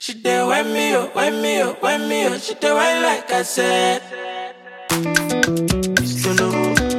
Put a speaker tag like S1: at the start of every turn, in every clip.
S1: She dey when me oh, when me oh, when me oh. She dey when like I said. Solo,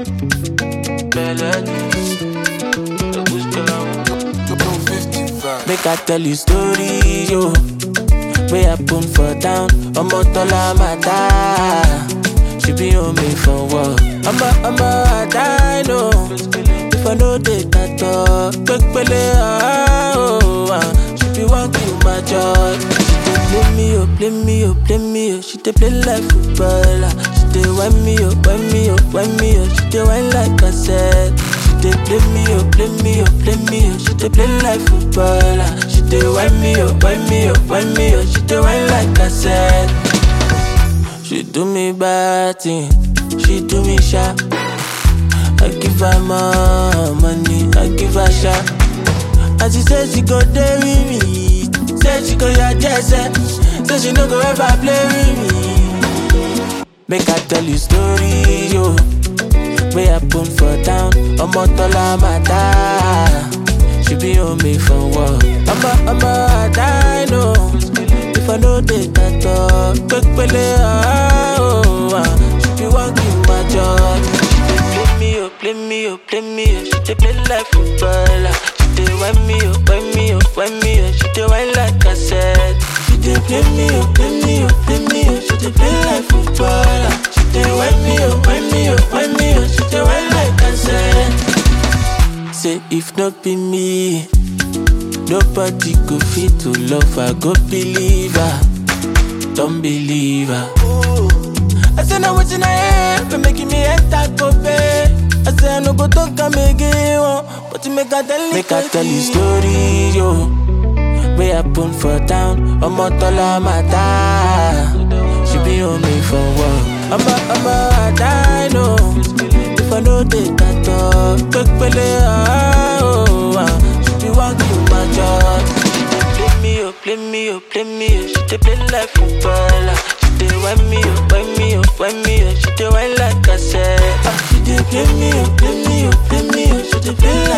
S1: Make I tell you story, yo. Way I put for down, ọmọ tọ́lá máa dá. She be on me for work. Ọmọ ọmọ àdá know. If I know dey tàtọ̀, pépélé ọ̀hún. ah. She be wan kill my joy. She dey play me, oh, play me, oh, play me, oh. She dey play like footballer. She dey whine me, oh, whine me, oh, whine me, oh. She dey whine like I said. She dey play me, oh, play me, oh, play me, oh. She dey play like footballer. She dey whine me, oh, whine me, oh, whine me, oh. She dey whine like I said. She do me bad thing, she do me sharp. I give her more money, I give her sharp. And she say she go dey with me, say she go your jersey, say she no go ever play with me. Make I tell you story, yo. Way I put for down, ọmọ tọ́lá máa dá. She be on me for work. Ọmọ ọmọ àdá know. If I know dey tàtọ̀, pépélé ọ̀hún. ah. She be wan kill my joy. She dey play me, oh, play me, oh, play me, oh. She dey play like footballer. She dey whine me, oh, whine me, oh, whine me, oh. She dey whine like I said. She dey play me, oh, play me, oh, play me, oh. She dey play like footballer. She dey whine me, oh, whine me, oh, whine me, oh. She dey whine like I said. Say if not be me, nobody go fit to love her. Go believe her, don't believe her. I say now wetin I hear, for making me enter go pay. I say I no go talk am again, oh, but you make I tell you. Make I tell you story, yo. Way I put for down, ọmọ tọ́lá máa dá. She be on me for work. Ọmọ ọmọ àdá know. If I know dey tàtọ̀, pépélé ọ̀hún. ah. She be wan kill my joy. She dey play me, oh, play me, oh, play me, oh. She dey play like footballer. She dey whine me, oh, whine me, oh, whine me, oh. She dey whine like I said. Ah, She dey play me, oh, play me, oh, play me, oh. She dey play